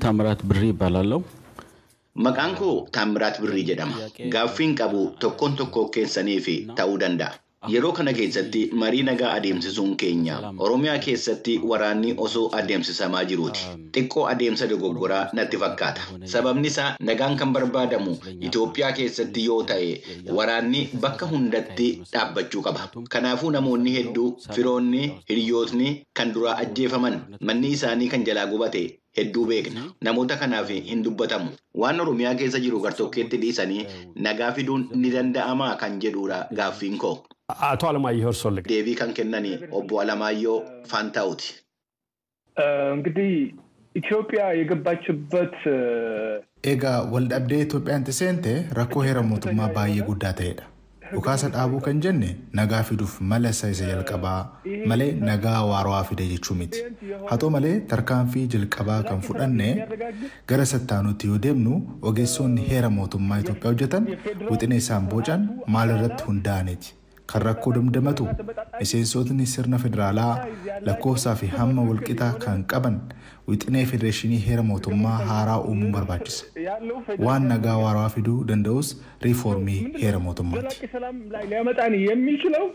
ታምራት ብሪ ይባላለው። Maqaan koo Taammiraat Birrii jedhama. Gaaffiin qabu tokkoon tokkoo keessaniif ta'uu danda'a. Yeroo kana keessatti marii nagaa adeemsisuun keenya Oromiyaa keessatti waraanni osoo adeemsisamaa jiruuti. Xiqqoo adeemsa dogoggoraa natti fakkaata. Sababni isaa nagaan kan barbaadamu Itoophiyaa keessatti yoo ta'e waraanni bakka hundatti dhaabbachuu qaba. Kanaafuu namoonni hedduu firoonni, hiriyootni kan duraa ajjeefaman manni isaanii kan jalaa gubate hedduu beekna. Namoota kanaaf hin dubbatamu. Waan Oromiyaa keessa jiru gartokkeetti dhiisanii nagaa fiduun ni danda'amaa kan jedhudha gaaffiin koo. አቶ አለማየሁ እርሶ ልግ Deebii kan kennani obbo Alamaayyoo Faantaa'uti. እንግዲህ ኢትዮጵያ የገባችበት Egaa waldhabdee Itoophiyaan itti seente rakkoo heera mootummaa baay'ee guddaa ta'edha. Dhukaasa dhaabuu kan jenne nagaa fiduuf mala isa isa jalqabaa malee nagaa waarawaa fide jechuu miti. Haa ta'u malee tarkaanfii jalqabaa kan fudhanne gara sattaanutti yoo deemnu ogeessonni heera mootummaa Itoophiyaa hojjetan wixinee isaan bocan maal irratti hundaa'aniiti. Kan rakkoo damdamatu miseensotni sirna federaalaa lakkoofsaa fi hamma walqixaa kan qaban wixinee federeeshinii heera mootummaa haaraa uumuun barbaachisa. waan nagaa waarawaa fiduu danda'us riifoormii heera mootummaati. ዘላቂ ሰላም ላይ ሊያመጣን የሚችለው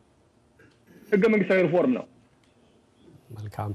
ህገ መንግስታዊ ሪፎርም ነው። መልካም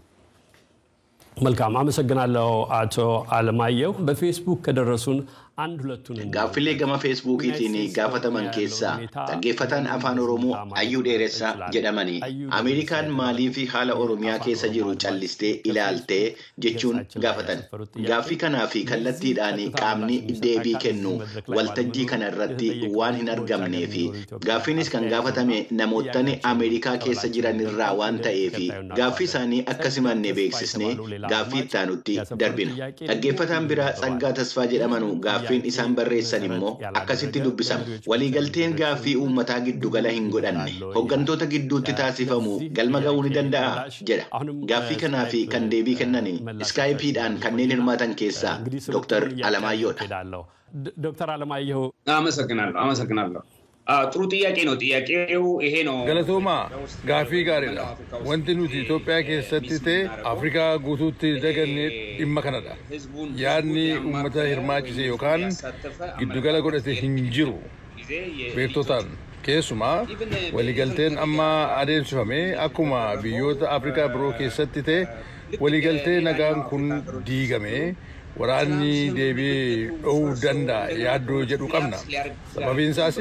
መልካም አመሰግናለሁ አቶ አለማየሁ በፌስቡክ ከደረሱን አንድ ሁለቱን Gaaffilee gama feesbuukiitiin gaafataman keessaa dhaggeeffataan afaan Oromoo Ayyuu Dheeressaa jedhamanii Ameerikaan maalii fi haala Oromiyaa keessa jiru callistee ilaaltee jechuun gaafatan. Gaaffii kanaa fi kallattiidhaan qaamni deebii kennu waltajjii kana irratti waan hin argamnee fi gaaffiinis kan gaafatame namoottan Ameerikaa keessa jiran irraa waan ta'eef gaaffii isaanii akka simanne beeksisnee gaaffii ittaanutti darbina. Dhaggeeffataan biraa Tsaggaa Tasfaa jedhamanu gaaffiin isaan barreessan immoo akkasitti dubbisama. Waliigalteen gaaffii uummataa giddugala hin godhanne hooggantoota gidduutti taasifamu galma ga'uu ni danda'a jedha. Gaaffii kanaa fi kan deebii kennan iskaayipiidhaan kanneen hirmaatan keessaa Dr. Alamaayyoodha. ዶክተር አለማየሁ አመሰግናለሁ አመሰግናለሁ። አዎ፣ ጥሩ ጥያቄ ነው። ጥያቄው ይሄ ነው። Galatoomaa gaaffii gaariidha. Wanti nuti Itoophiyaa keessatti ta'e Afrikaa guutuutti dagannee dhimma kanadha. Yaadni uummata hirmaachise yookaan giddugala godhate hin jiru beektotaan. Keessumaa waliigalteen amma adeemsifame akkuma biyyoota Afrikaa biroo keessatti ta'e waliigaltee nagaan kun diigame waraanni deebi'ee dho'uu danda'a yaaddoo jedhu qabna. Sababiin isaas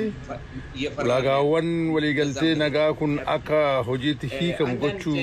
ulaagaawwan waliigaltee nagaa kun akka hojiitti hiikamu gochuu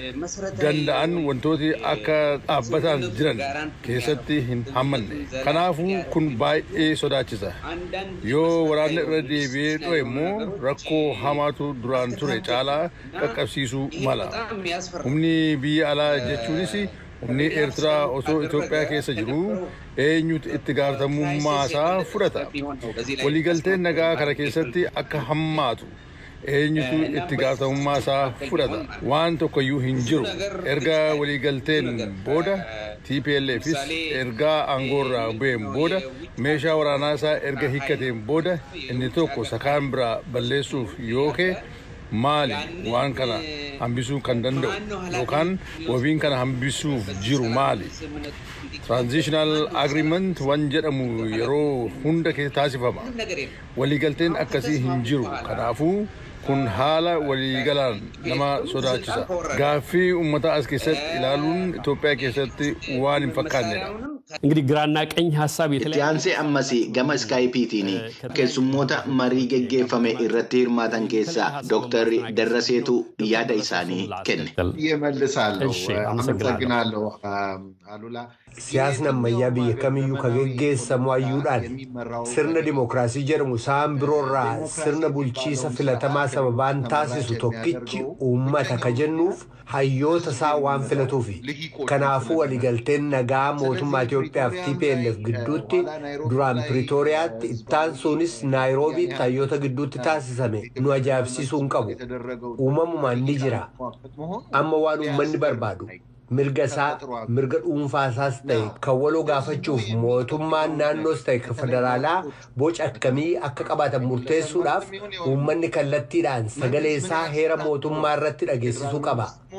danda'an wantooti akka dhaabbataan jiran keessatti hin hammanne. Kanaafuu kun baay'ee sodaachisa. Yoo waraanni irra deebi'ee dho'e immoo rakkoo hamaatu duraan ture caalaa qaqqabsiisuu mala. Humni biyya alaa jechuunis humni eertiraa osoo Itoophiyaa keessa jiru eenyutu itti gaafatamummaa isaa fudhata. Waliigalteen nagaa kana keessatti akka hammaatu eenyutu itti gaafatamummaa isaa fudhata. Waan tokkoyyuu hin jiru. Erga waliigalteen booda TPLFis ergaa aangoorraa bu'een booda meeshaa waraanaa isaa erga hiikkateen booda inni tokko sakaan biraa balleessuuf yookee maali waan kana hambisuu kan danda'u yookaan wabiin kana hambisuuf jiru maali transitional agreement waan jedhamu yeroo hunda keessa taasifama waliigalteen akkasii hin jiru kanaafuu kun haala waliigalaan nama sodaachisa gaaffii uummataa as keessatti ilaaluun Itoophiyaa keessatti waan hin fakkaannedha. እንግዲህ ግራና ቀኝ ሀሳብ Itti aansee ammas gama iskaayipiitiin keessummoota marii geggeeffame irratti hirmaatan keessaa Dr. Darraseetu yaada isaanii kenne. እመልሳለሁ። እሺ፣ አመሰግናለሁ አሉላ። Siyaasni ammayyaa biyya kamiyyuu ka geggeessamu hayyuudhaan sirna dimookiraasii jedhamu isaan biroorraa sirna bulchiisa filatamaa sababaan taasisu tokkichi uummata ka jennuuf hayyoota isaa waan filatuufi. Kanaafuu waliigalteen nagaa mootummaa Itoophiyaa fi TPLF gidduutti duraan Piriitooriyaatti ittaansuunis Naayiroobiitti hayyoota gidduutti taasisame nu ajaa'ibsiisuu hin qabu. Uumamumaan ni jira. Amma waan uummanni barbaadu. mirga isaa mirga dhuunfaa isaas ta'e kan waloo gaafachuuf mootummaan naannoos ta'e kan federaalaa boca akkamii akka qabaatan murteessuudhaaf uummanni kallattiidhaan sagalee isaa heera mootummaa irratti dhageessisuu qaba.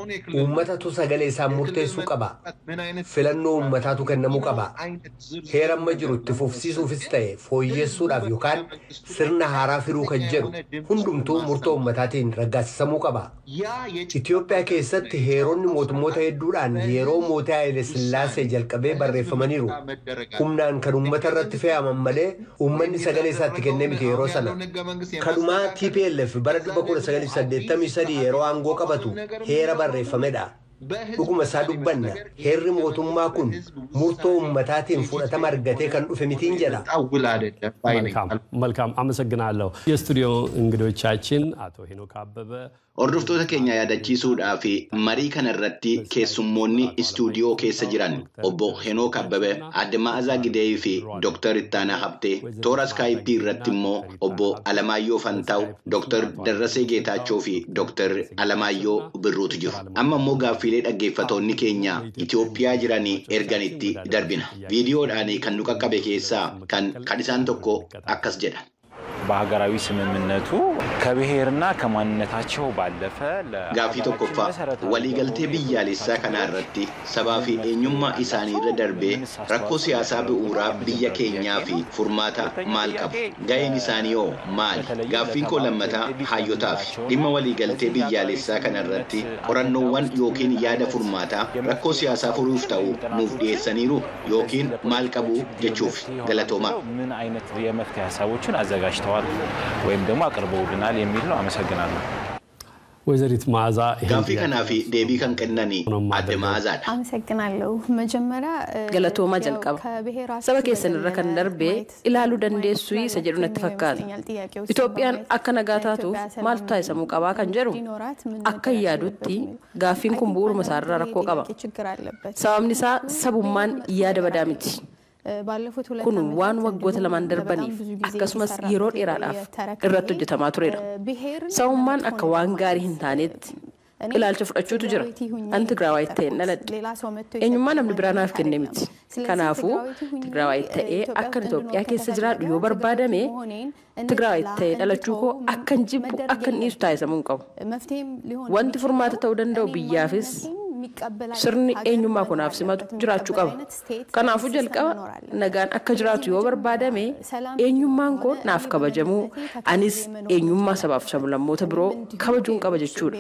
Uummatatu sagalee isaa murteessuu qaba. Filannoo uummataatu kennamuu qaba. Heera amma jiru itti fufsiisuufis ta'e fooyyessuudhaaf yookaan sirna haaraa firuu kan jedhu hundumtuu murtoo uummataatiin raggaasisamuu qaba. Itoophiyaa keessatti heeronni mootummoota hedduudhaan yeroo mootii Haayile Sillaasee jalqabee barreeffamaniiru. Humnaan kan uummata irratti fe'aman malee uummanni sagalee isaatti kennee miti yeroo sana. Kanumaa TPLF bara 1983 yeroo aangoo qabatu heera barreeffamedha. Dhuguma isaa dubbanna heerri mootummaa kun murtoo uummataatiin fudhatama argatee kan dhufe mitiin jedha. መልካም አመሰግናለሁ። የስቱዲዮ እንግዶቻችን አቶ ሄኖክ አበበ Hordoftoota keenya yaadachiisuudhaa fi marii kana irratti keessummoonni istuudiyoo keessa jiran obbo Henook Abbebe, Adde Ma'azaa Gideeyii fi Dooktar Ittaanaa Habtee, toora iskaayipii irratti immoo obbo Alamaayyoo Fantaaw, Dooktar Darrasee Geetaachoo fi Dooktar Alamaayyoo Birruutu jiru. Amma immoo gaaffiilee dhaggeeffatoonni keenya Itoophiyaa jiranii erganitti darbina. Viidiyoodhaan kan nu qaqqabe keessaa kan kan isaan tokko akkas jedha. በሀገራዊ ስምምነቱ ከብሔርና ከማንነታቸው ባለፈ Gaaffii tokkoffaa waliigaltee biyyaalessaa kanaa irratti sabaa fi eenyummaa isaanii irra darbee rakkoo siyaasaa bu'uuraa biyya keenyaa fi furmaata maal qabu? Ga'een isaanii hoo maali? Gaaffiin koo lammataa hayyootaaf dhimma waliigaltee biyyaalessaa kana irratti qorannoowwan yookiin yaada furmaataa rakkoo siyaasaa furuuf ta'u nuuf dhiyeessaniiru yookiin maal qabu jechuuf galatoomaa. ምን አይነት የመፍትሄ ሀሳቦችን አዘጋጅተዋል ወይም ደግሞ አቅርበውልናል የሚል ነው። አመሰግናለሁ። ወይዘሪት መዓዛ Gaaffii kanaa fi deebii kan kennanii adde Ma'aazaadha. አመሰግናለሁ። መጀመሪያ Galatoomaa jalqaba. Saba keessan irra kan darbe ilaaluu dandeessuu isa jedhu natti fakkaata. Itoophiyaan akka nagaa taatuuf maaltu taasisamuu qabaa kan jedhu akka yaadutti gaaffiin kun bu'uuruma isaarraa rakkoo qaba. Sababni isaa sabummaan yaada badaa miti. Kun waan waggoota lamaan darbaniif akkasumas yeroo dheeraadhaaf irratti hojjetamaa turedha. Sabummaan akka waan gaarii hin taanetti ilaalcha fudhachuutu jira. Ani Tigraawaayi ta'een dhaladhe. Eenyummaa namni biraa naaf kenne miti. Kanaafuu Tigraawaayi ta'ee akkan Itoophiyaa keessa jiraadhu yoo barbaadame Tigraawaayi ta'ee dhalachuu koo akkan jibbu akkan dhiisu taasisamuu hin qabu. Wanti furmaata ta'uu danda'u biyyaafis sirni eenyummaa kunaaf simatu jiraachuu qaba. Kanaafuu jalqaba nagaan akka jiraatu yoo barbaadame eenyummaan koo naaf kabajamuu anis eenyummaa sabaaf sablammoota biroo kabajuun qaba jechuudha.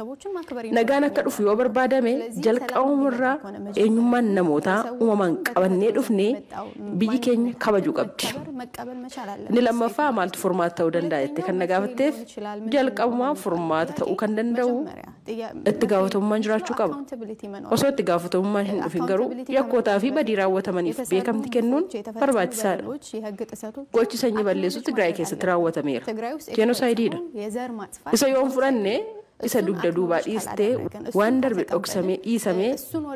Nagaan akka dhufu yoo barbaadame jalqabumarraa eenyummaan namootaa uumamaan qabannee dhufnee biyyi keenya kabajuu qabdi. Inni lammaffaa maaltu furmaata ta'uu danda'a jettee kan na gaafatteef jalqabumaa furmaata ta'uu kan danda'u itti gaafatamummaan jiraachuu qaba. Osoo itti gaafatamummaan hin dhufin garuu yakkootaa fi badii raawwatamaniif beekamti kennuun barbaachisaadha. Gochi sanyii balleessuu Tigraay keessatti raawwatameera. Jeenosaayidiidha. Isa yoon fudhanne isa dugda duubaa dhiistee waan darbe dhoksamee dhiisamee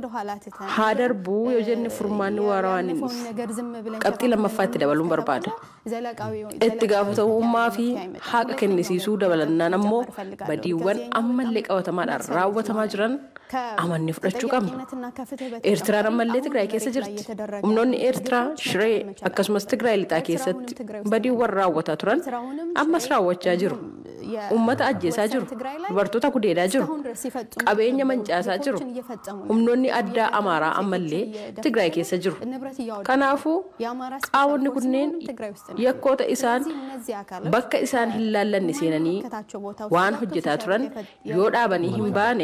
haa darbuu yoo jenne furmaanni waaraa waan hin dhufu. Qabxii lammaffaa itti dabaluun barbaada. Itti gaafatamummaa fi haqa kennisiisuu dabalannaan ammoo badiiwwan ammallee qabatamaadhaan raawwatamaa jiran amannee fudhachuu qabna. Eertiraan ammallee Tigraay keessa jirti. Humnoonni Eertiraa Shiree akkasumas Tigraay lixaa keessatti badiiwwan raawwataa turan ammas raawwachaa jiru. Uummata ajjeesaa jiru. Dubartoota gudeedaa jiru. Qabeenya mancaasaa jiru. Humnoonni addaa Amaaraa ammallee Tigraay keessa jiru. Kanaafuu qaawonni kunneen yakkoota isaan bakka isaan hin laallanne seenanii waan hojjetaa turan yoo dhaabanii hin baane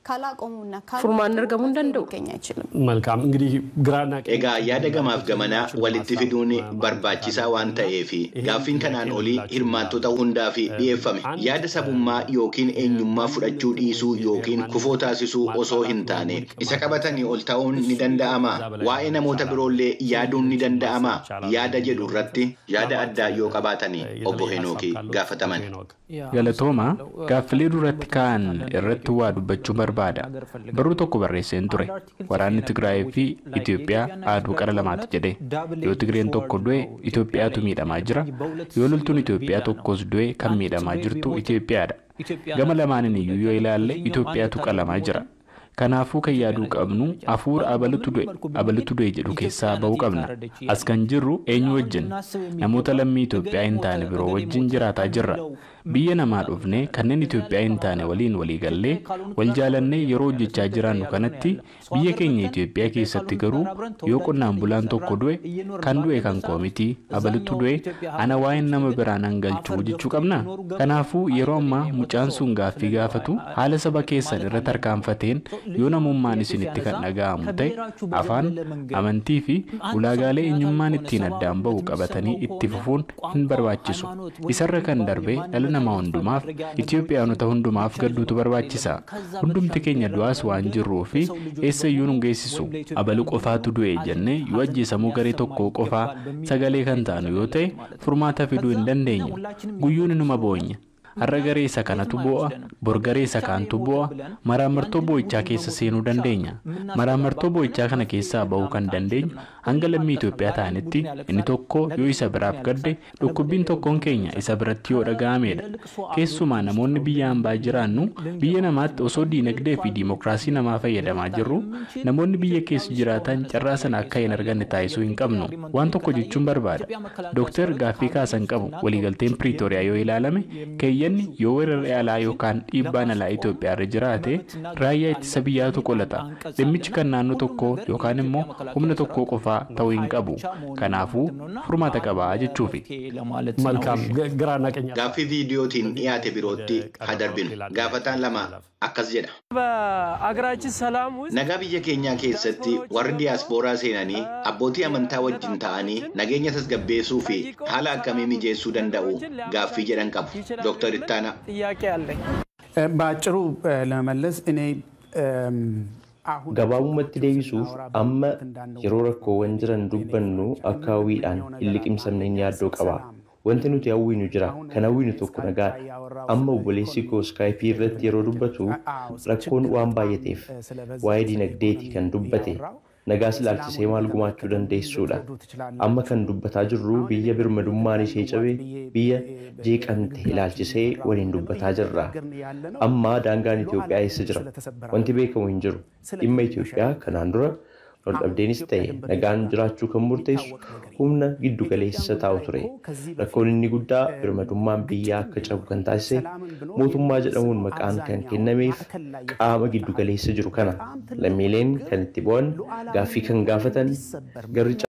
furmaanni argamuu hin danda'u. መልካም እንግዲህ ግራና Egaa yaada gamaaf gamanaa walitti fiduun barbaachisaa waan ta'eef gaaffiin kanaan olii hirmaattota hundaaf dhiyeeffame. Yaada sabummaa yookiin eenyummaa fudhachuu dhiisuu yookiin kufoo taasisuu osoo hin taane isa qabatanii ol ta'uun ni danda'ama. Waa'ee namoota biroollee yaaduun ni danda'ama. Yaada jedhu irratti yaada addaa yoo qabaatanii obbo Henookii gaafataman. Galatooma gaaffilee duratti ka'an irratti waa dubbachuu barbaada. Barruu tokko barreesseen ture. Waraanni Tigraay fi Itoophiyaa aaduu qara lamaati jedhe. Yoo Tigreen tokko du'e Itoophiyaatu miidhamaa jira. Yoo loltuun Itoophiyaa tokkos du'e kan miidhamaa jirtu Itoophiyaadha. Gama lamaaniin iyyuu yoo ilaalle Itoophiyaatu qalamaa jira. Kanaafuu kan yaaduu qabnu hafuura abalutu du'e abalutu du'e jedhu keessaa bahuu qabna. As kan jirru eenyu wajjin namoota lammii Itoophiyaa hin taane biroo wajjin jiraataa jirra. Biyya namaa dhufnee kanneen Itoophiyaa hin taane waliin walii gallee wal jaalannee yeroo hojjechaa jiraannu kanatti biyya keenya Itoophiyaa keessatti garuu yoo qonnaan bulaan tokko du'e kan du'e kan koo miti abalutu du'e ana waa'een nama biraan hangalchuu jechuu qabna. Kanaafuu yeroo ammaa mucaan sun gaaffii gaafatu haala saba keessan irra tarkaanfateen yoo namummaan isinitti kan dhaga'amu ta'e afaan amantii fi ulaagaalee eenyummaan ittiin addaan bahu qabatanii itti fufuun hin barbaachisu. Isarra kan darbe dhala namaa hundumaaf Itoophiyaanota hundumaaf gadduutu barbaachisa. Hundumti keenya du'aas waan jirruu fi eessayyuu nu geessisu. Abalu qofaatu du'e jennee yoo ajjeesamuu garee tokkoo qofaa sagalee kan taanu yoo ta'e furmaata fiduu hin dandeenyu. Guyyuun inuma boonya. Har'a garee isa kanatu boo'a, bor garee isa kaantu boo'a, maraamartoo boo'ichaa keessa seenuu dandeenya. Maraamartoo boo'ichaa kana keessaa bahuu kan dandeenyu hanga lammii Itoophiyaa ta'anitti inni tokko yoo isa biraaf gadde dhukkubbiin tokkoon keenya isa biratti yoo dhaga'amedha. Keessumaa namoonni biyya hambaa jiraannu biyya namaatti osoo diinagdee fi diimokiraasii namaa fayyadamaa jirru namoonni biyya keessa jiraatan carraa sana akka hin arganne taasisuu hin qabnu. Waan tokko jechuun barbaada. Dooktar gaaffii kaasan qabu waliigalteen Piriitooriyaa yoo ilaalame keeyyanni yoo weerarri alaa yookaan dhiibbaan alaa Itoophiyaa irra jiraate raayyaa ittisa biyyaatu qolata. Dhimmichi kan naannoo tokkoo yookaan immoo humna tokkoo qofaa ta'uu hin qabu. Kanaafuu furmaata qabaa jechuufi. Gaaffii viidiyootiin dhiyaate birootti haa darbinu. Gaafataan lama akkas jedha. Nagaa biyya keenyaa keessatti warri diyaaspooraa seenanii abbootii amantaa wajjin ta'anii nageenya tasgabbeessuu fi haala akkamii mijeessuu danda'u gaaffii jedhan qabu. Dooktar Ittaanaa. በአጭሩ ለመመለስ እኔ gabaabumatti deebisuuf amma yeroo rakkoowwan jiran dubbannu akka hawwiidhaan hin liqimsamne hin yaaddoo qaba. Wanti nuti hawwinu jira. Kan hawwinu tokko nagaadha. Amma obboleessi koo iskaayipii irratti yeroo dubbatu rakkoon waan baay'ateef waa'ee dinagdeeti kan dubbate. Nagaas ilaalchisee maal gumaachuu dandeessuudha. Amma kan dubbataa jirru biyya birmadummaan ishee cabe biyya jeeqamte ilaalchisee waliin dubbataa jirra. Amma daangaan Itoophiyaa eessa jira? Wanti beekamu hin jiru. Dhimma Itoophiyaa kanaan dura waldhabdeenis ta'e nagaan jiraachuu kan murteessu humna giddu galeessa taa'u ture. Rakkoon inni guddaa birmadummaan biyyaa akka cabu kan taasise mootummaa jedhamuun maqaan kan kennameef qaama giddu galeessa jiru kana. Lammiileen kan itti bu'an gaaffii kan gaafatan garri